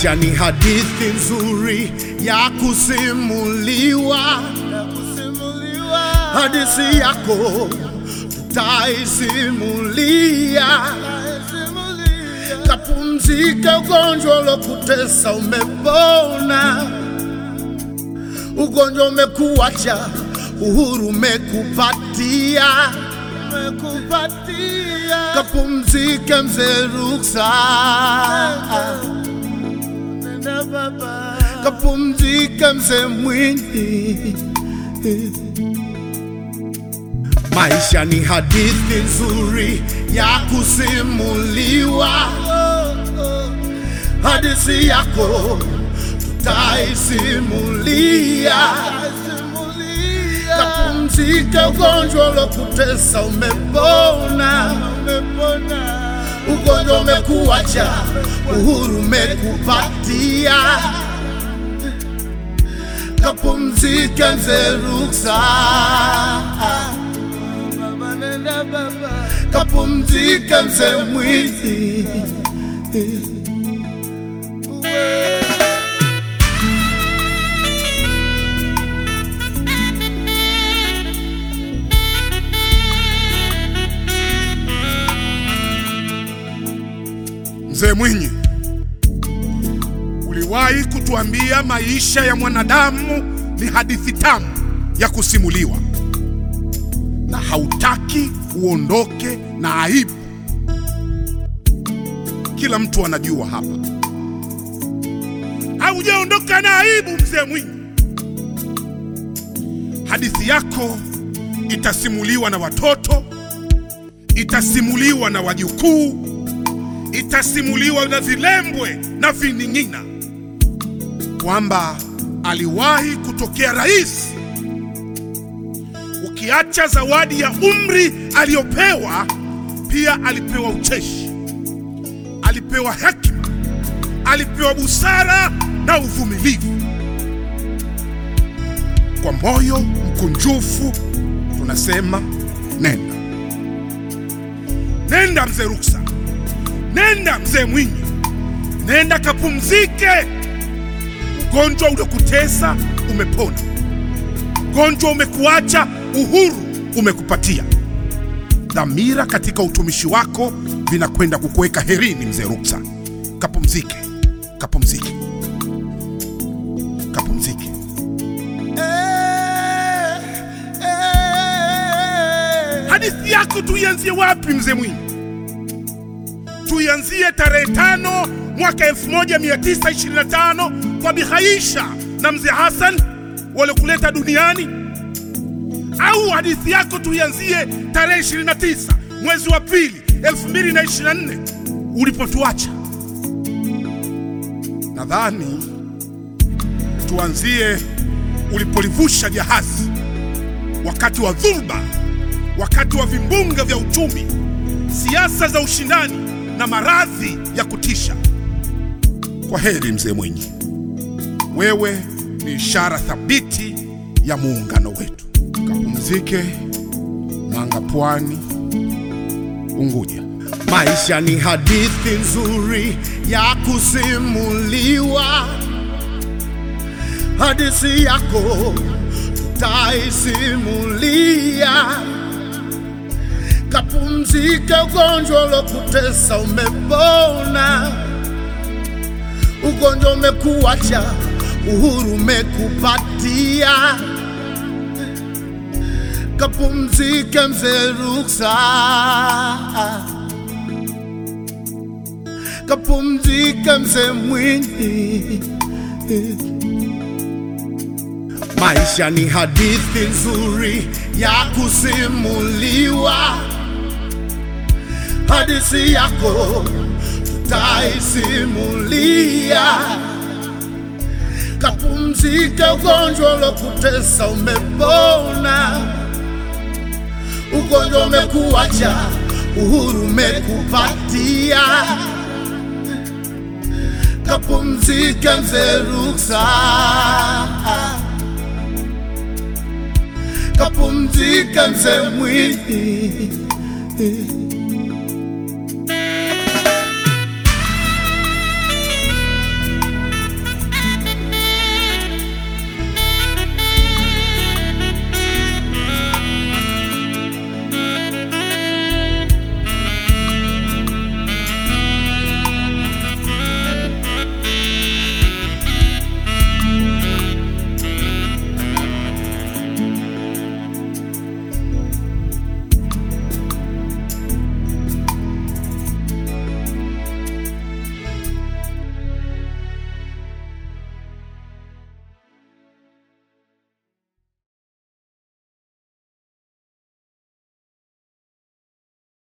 Maisha ni hadithi nzuri ya kusimuliwa, hadithi yako tutaisimulia. Kapumzika, ugonjwa ulokutesa umepona, ugonjwa umekuacha, uhuru umekupatia. Kapumzike mzee Ruksa, kapumzike mzee Mwinyi. Maisha ni hadithi nzuri ya kusimuliwa, hadithi yako tutaisimulia. Kapumzika, ugonjwa ulokutesa umepona, ugonjwa umekuacha, uhuru umekupatia. Kapumzike mzee Ruksa, kapumzike mzee Mwinyi. Mzee Mwinyi, uliwahi kutuambia maisha ya mwanadamu ni hadithi tamu ya kusimuliwa, na hautaki uondoke na aibu. Kila mtu anajua hapa, haujaondoka na aibu. Mzee Mwinyi, hadithi yako itasimuliwa na watoto, itasimuliwa na wajukuu itasimuliwa na vilembwe na vining'ina kwamba aliwahi kutokea rais. Ukiacha zawadi ya umri aliyopewa, pia alipewa ucheshi, alipewa hekima, alipewa busara na uvumilivu. Kwa moyo mkunjufu tunasema nenda, nenda mzee Ruksa. Nenda mzee Mwinyi, nenda kapumzike. Ugonjwa uliokutesa umepona, ugonjwa umekuacha, uhuru umekupatia. Dhamira katika utumishi wako vinakwenda kukuweka herini. Mzee Ruksa, kapumzike, kapumzike, kapumzike. Hadithi yako tuianzie wapi mzee Mwinyi? Tuianzie tarehe tano mwaka 1925 kwa Bihaisha na mzee Hassan waliokuleta duniani, au hadithi yako tuianzie tarehe 29 mwezi wa pili 2024 ulipotuacha? Nadhani tuanzie ulipolivusha jahazi wakati wa dhulba, wakati wa vimbunga vya uchumi, siasa za ushindani na maradhi ya kutisha. Kwa heri mzee Mwinyi, wewe ni ishara thabiti ya muungano wetu. Kapumzike Manga, Pwani, Unguja. Maisha ni hadithi nzuri ya kusimuliwa, hadithi yako tutaisimulia. Kapumzika, ugonjwa ulokutesa umepona, ugonjwa umekuacha, uhuru umekupatia. Kapumzike mzee Ruksa, kapumzike mzee Mwinyi. Maisha ni hadithi nzuri ya kusimuliwa, hadithi yako tutaisimulia. Kapumzika, ugonjwa ulokutesa umepona, ugonjwa umekuacha, uhuru umekupatia. Kapumzike mzee Ruksa, kapumzike mzee Mwinyi.